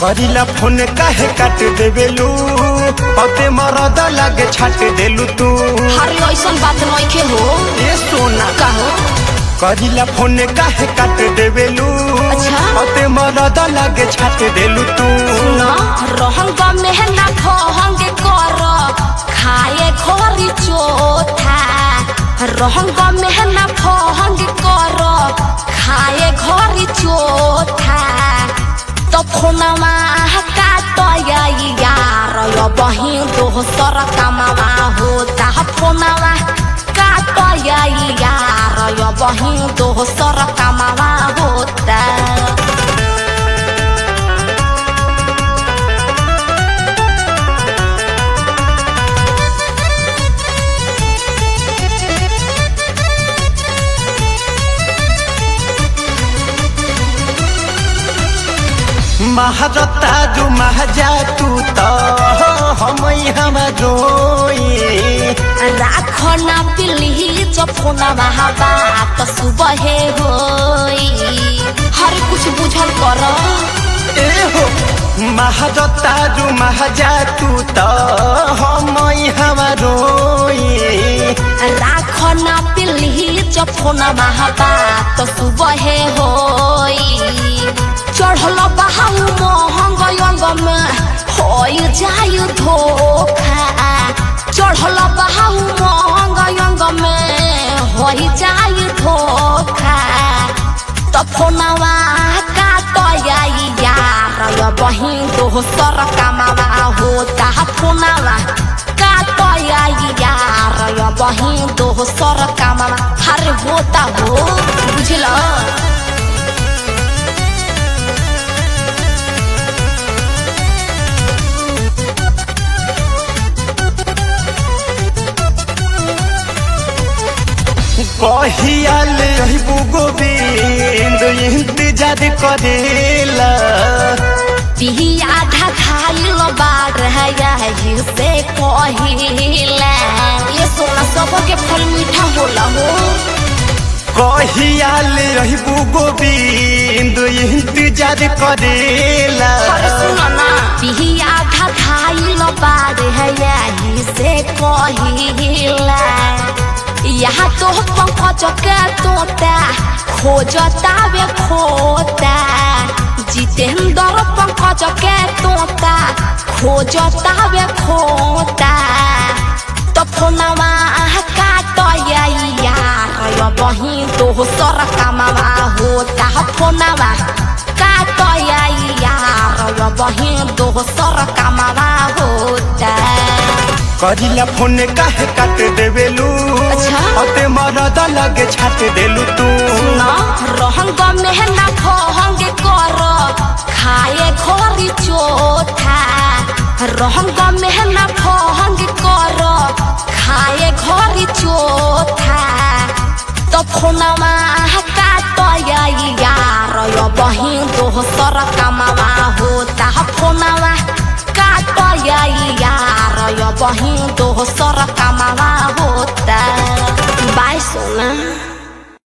करिला फोन काहे काट देवेलू पते मरद लागे छाट देलू तू हरे ऐसन बात नइखे हो ए सोना कहो करिला फोन काहे काट देवेलू अच्छा। पते मरद लागे छाट देलू तू न रहंग मेहना फहंग कर खाए खोरी चोथा रहंग मेहना फहंग कर खाए घरी चोथा तो फोनमा काट यार यो बही दोसर कामवा होता फोनमा काट यार यो बही दोसर कामवा होता महारता जो महाजा तू तो हम हम रोई राख ना पिल्ली चफोना महाबा त सुबह होई हर कुछ बुझल कर ए हो महारता जो महाजा तू तो हम हम रोई राख ना पिल्ली चफोना महाबा त सुबह होई चढ़ल बहाउ महंग अंग में होई जाय धोखा चढ़ल बहाउ महंग अंग में होई जाय धोखा त फोनवा काट याई यार यो बही दोसर कामवा होता फोनवा काट याई यार यो बही दोसर कामवा हर होता हो बुझल कहियाल रहबू गोविंद इंतजार करेला पिही आधा खाइल बार है से कहिला ये सोना सबके फल मीठा होला हो कहियाल रहबू गोविंद इंतजार करेला पिही आधा खाइल बार है यही से कहिला यहाँ तो पंकज के तोता खोजता वे खोता जितेंद्र पंकज के तोता खोजता वे खोता तो फोनवा काट यार यो बही दोसर कामवा होता फोनवा काट यार यो बही दोसर कामवा होता करिला फोन काहे काट देवेलू अच्छा। अते मरद लगे छाट देलू तू न रहंग मेहना फहंग कर खाए घरी चोथा रहंग मेहना फहंग कर खाए घरी चोथा तो फोनवा काट यार यो बही दोसर कामवा होता फोनवा काट यार यो बही दोसर कामवा होता बाय सोना